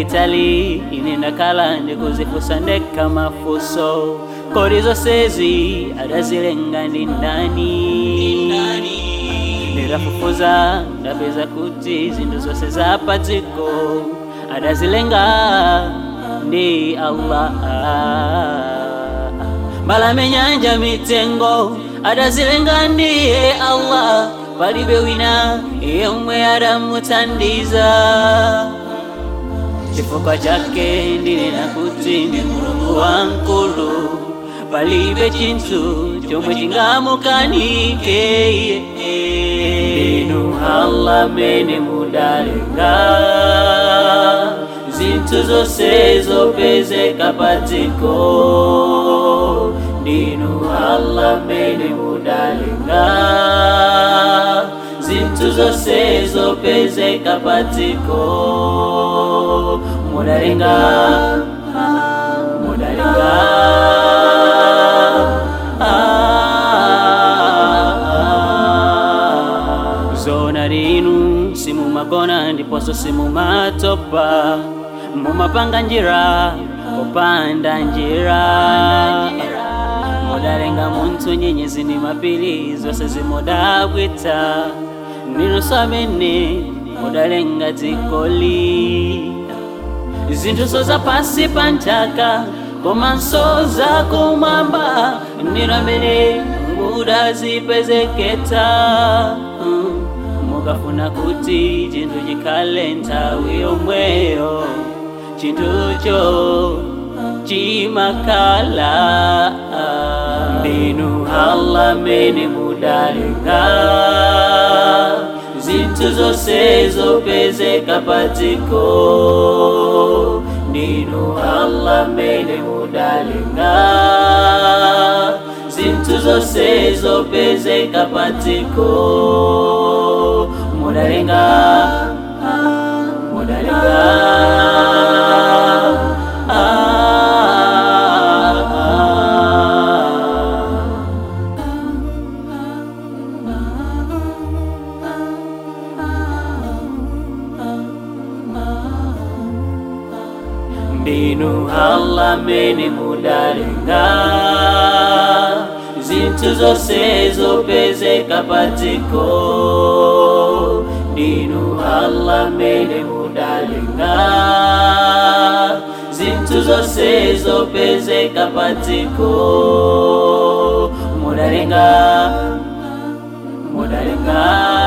litali ine ndakhala ndikuzifunsa ndekha mafunso kodi zonsezi adazilenga ndi ndani ndikafufuza ndapeza kuti zinthu zonse zapa dziko adazilenga ndi allah mbalame nyanja mitengo adazilenga ndiye allah palibe wina yemwe adamuthandiza chifukwa chake ndinena kuti ndi mulungu wankulu palibe chinthu chomwe chingamukanike inu allah mene mudalenga zinthu zonse zopezeka pa dziko ndinu allah mene mudalenga zinthu zonse zopezeka pa dziko mudalenga mudalenga zona linu simumagona ndiponso simumatopa mumapanga njira popanda njira mudalenga munthu nyenyezi ndi mapiri zonse zimudabwitsa ninunso amene mudalenga dzikoli zinthu za pansi pa nthaka komanso za kumwamba ndinu amene mudazipezeketsa Mm. mukafuna kuti chinthu chikhale nthawi yomweyo chinthucho chimakhala ndinu allah mene mudalenga zinthu zonse zopezeka pa dziko ndinu allah mene mudalenga zinthu zonse zopezeka pa dziko mudalenga mudalenga ndinu allah mene mudalenga zinthu zonse zopezeka pa dziko ndinu allah mene mudalenga zinthu zonse zopezeka pa dziko mudalenga mudalenga